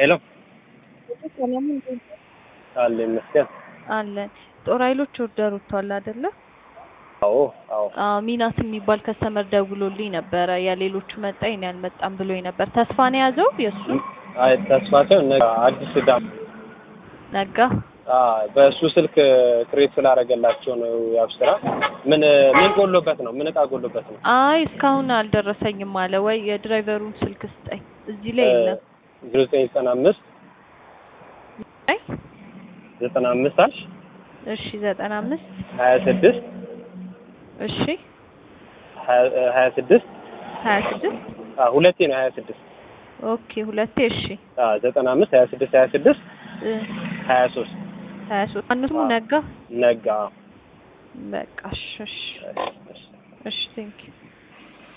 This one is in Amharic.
ሄሎ ሰላም እንዴት አለ ይመስገን። አለን። ጦር ኃይሎች ኦርደር ወጥቷል አይደለ? አዎ አዎ አዎ ሚናስ የሚባል ከስተመር ደውሎልኝ ነበረ። የሌሎቹ መጣ የኔ አልመጣም ብሎኝ ነበር። ተስፋ ነው የያዘው የእሱ አይ ተስፋቸው ነገ አዲስ ዳም ነጋ። በእሱ ስልክ ክሬት ስላደረገላቸው ነው ያብስራ። ምን ምን ጎሎበት ነው? ምን እቃ ጎሎበት ነው? አይ እስካሁን አልደረሰኝም አለ። ወይ የድራይቨሩን ስልክ ስጠኝ። እዚህ ላይ የለም። ዜሮ ዘጠኝ ዘጠና አምስት አይ ዘጠና አምስት አልሽ እሺ፣ ዘጠና አምስት ሀያ ስድስት እሺ፣ ሀያ ስድስት ሀያ ስድስት ሁለቴ ነው ሀያ ስድስት ኦኬ፣ ሁለቴ እሺ፣ ዘጠና አምስት ሀያ ስድስት ሀያ ስድስት እ ሀያ ሶስት ሀያ ሶስት አንዱ አዎ። ነጋ። ነጋ በቃ እሺ፣ እሺ፣ እሺ፣ እሺ። እሺ ቴንኪው